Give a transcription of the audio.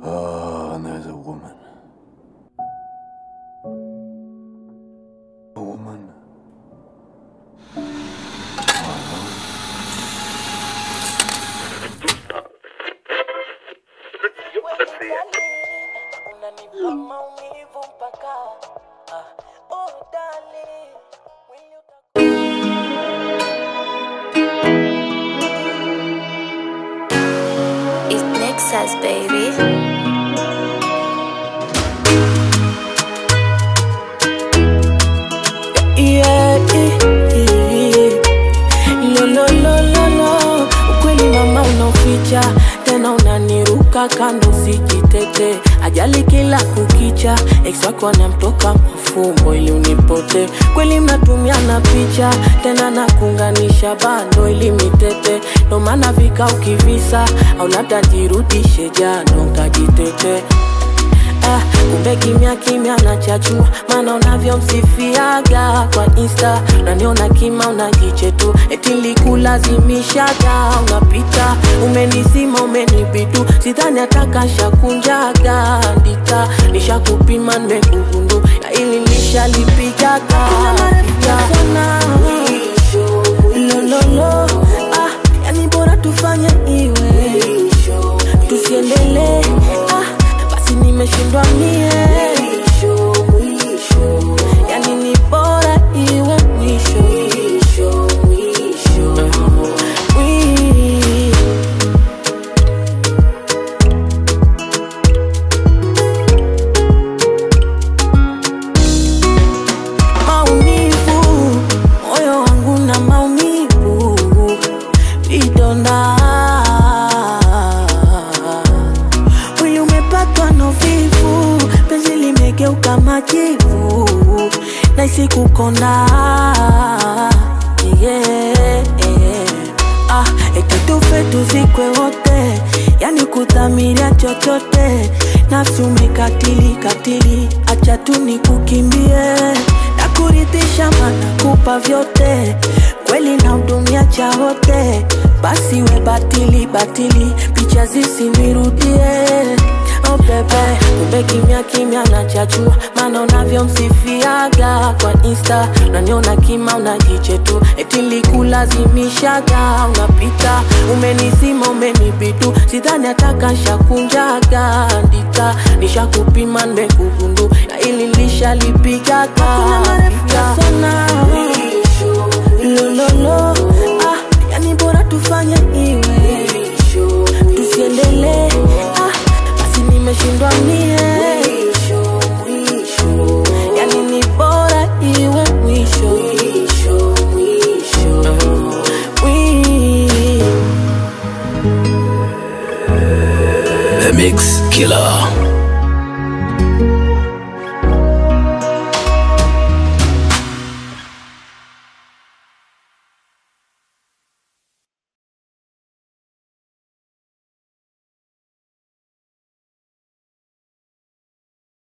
Oh, and there's a woman. A woman. Unanipa maumivu mpaka ah, oh darling, will you It's Nexus, baby. Yeah, eh, eh. Lo, lo, lo, lo, lo. Ukweli mama unaoficha tena unaniruka kando sijitete ajali kila kukicha ex wako anamtoka mafumbo ili unipote kweli mnatumiana picha tena nakuunganisha bando ili mitete ndo maana vika ukivisa au labda jirudishe jano nkajitete Ah, kumbe kimya kimya nachachua maana unavyomsifiaga kwa insta unaniona kima unajiche tu eti likulazimishaga unapita umenizima umenibidu sidhani atakashakunjaga ndita nishakupima nimekugundu na ili nishalipigaga lololo ah, yani bora tufanye iwe tusiendelee ah, basi nimeshindwa mie yani ni bora iwe mwisho Wi- maumivu moyo wangu na maumivu vidonda mwili umepatwa na uvivu penzi limegeuka majivu naisi kukonda yeah. ah, eti tufe tuzikwe wote yani kudhamiria chochote nafsi umekatili katili acha tu nikukimbie nakuridhisha mana kupa vyote kweli na hudumia cha wote basi we batili batili picha zisinirudie oh bebe kumbe kimya kimya nachachua maana unavyomsifiaga kwa insta unaniona kima unajiche tu eti likulazimishaga unapita umenizima umenibidu sidhani atakashakunjaga ndika nishakupima nimekugundu na ili lishalipigaga lololo ah, yani bora tufanye iwe tusiendelee ah, basi nimeshindwa mie yani ni bora iwe mwisho Wi- The Mix Killer.